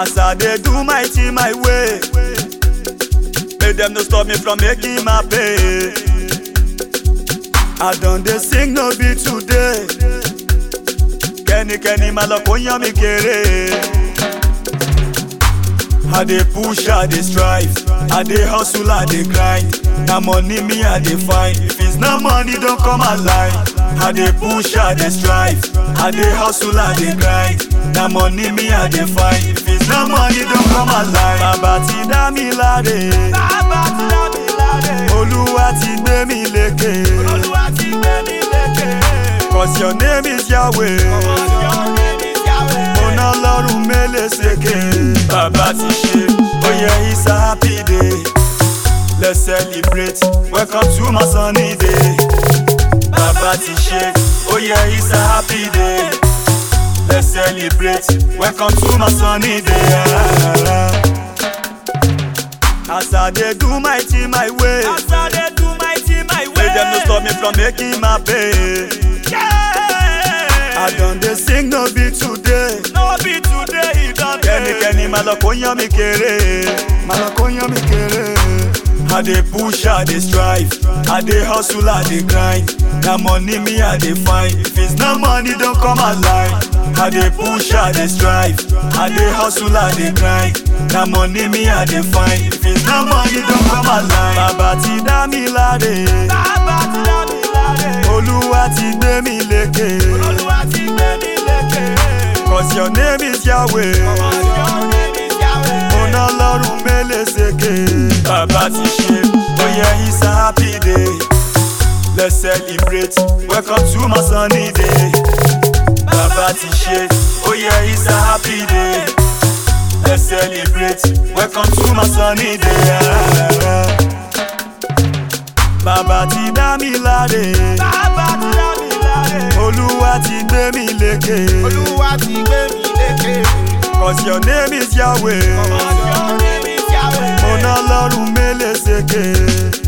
As I dey do my thing my way, make them no stop me from making my pay. I don dey sing no be today. Kẹ́nikẹ́ni máa lọ kó yán mi kéré. I dey push, I dey strive, I dey hustle, I dey grind. Na money me I dey find. If it's not money, don't come alive. I dey push, I dey strive, I dey hustle, I dey grind. Na money me I dey find. If it's not money, don't come alive. Bàbá ti dá mi láre. Bàbá ti dá mi láre. Olúwa ti gbé mi lékè. Olúwa ti gbé mi lékè. Cause your name is Yahweh. Cause your name is Yahweh. Mo ná lọ́rùn mélé sékè. Bàbá ti ṣe, ó yẹ it's a happy day. Let's celebrate, welcome to my sunny day. Bàbá ti ṣe, ó yẹ it's a happy day. Let's celebrate, welcome to my sunny day. As I dey do my thing my way. As I dey do my thing my way. Make them no stop me from making my pay. I don dey sing no be today. No be today e don dey. Kẹ́nikẹ́ni máa lọ kó yán mi kéré. Máa lọ kó yán mi kéré. I dey push, I dey strive, I dey hustle, I dey grind. Na money me I dey find. If it's not money, don't come alive. I dey push, I dey strive, I dey hustle, I dey grind. Na money me I dey find. If it's not money, don't come alive. Bàbá ti dá mi láre. Bàbá ti dá mi láre. Olúwa ti gbé mi lékè. Olúwa ti gbé mi lékè. Cause your name is Yahweh. Cause your name is Yahweh. Mo ná lọ́rùn mélé sékè. Bàbá ti ṣe, ó yẹ it's a happy day. Let's celebrate, welcome to my sunny day. Bàbá ti ṣe, ó yẹ it's a happy day. Let's celebrate, welcome to my sunny day. Bàbá ti dá mi láre. Bàbá ti dá mi láre. Olúwa ti gbé mi lékè. Olúwa ti gbé mi lékè. Cause your name is Yahweh. Cause your name is Yahweh. Mo ná lọ́rùn mélé sékè.